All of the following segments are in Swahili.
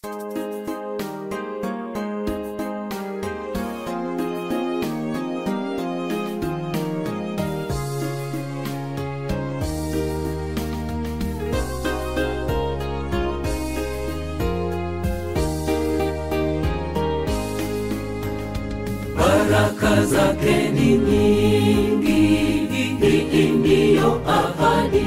baraka zake ni nyingi, hii ndiyo ahadi.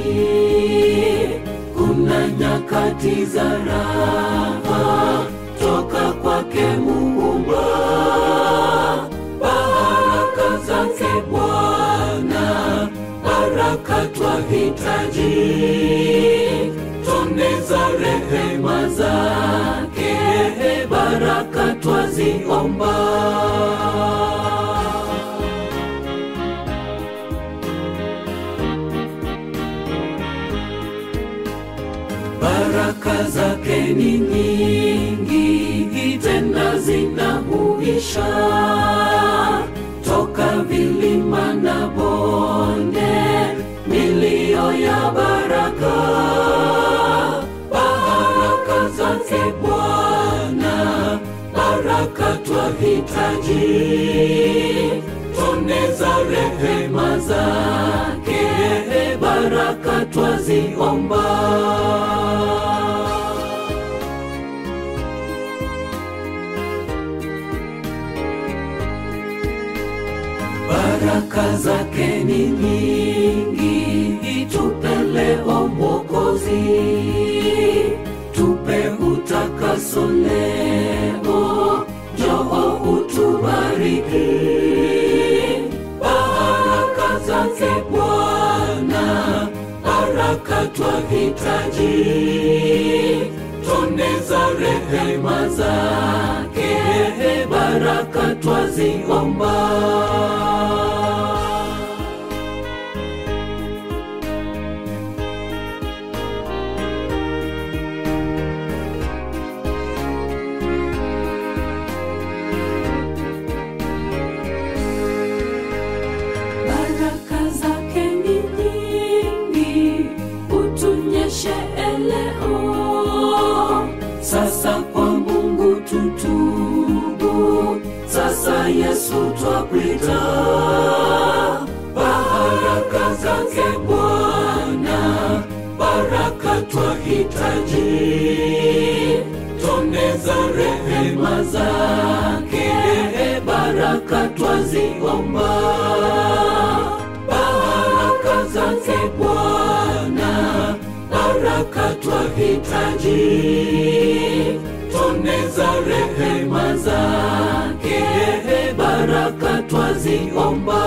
Kuna nyakati za raha toka kwake Muumba, baraka zake Bwana, baraka twahitaji, tone za rehema zake, baraka twaziomba. baraka zake ni nyingi, tena zinahuisha toka vilima na bonde, milio ya baraka. Baraka zake Bwana, baraka twahitaji, tone za rehema zake, baraka twaziomba. baraka zake ni nyingi, tupe leo Mwokozi, tupe utakaso leo, njoo utubariki. Baraka zake Bwana, baraka twahitaji, tone za rehema zake, baraka twaziomba. baraka zake ni nyingi, utunyeshe leo. Sasa kwa Mungu tutubu, sasa Yesu twakuita. Baraka zake Bwana, baraka twahitaji, tone za rehema zake, baraka twaziomba baraka zake Bwana, baraka twahitaji, tone za rehema zake, baraka twaziomba.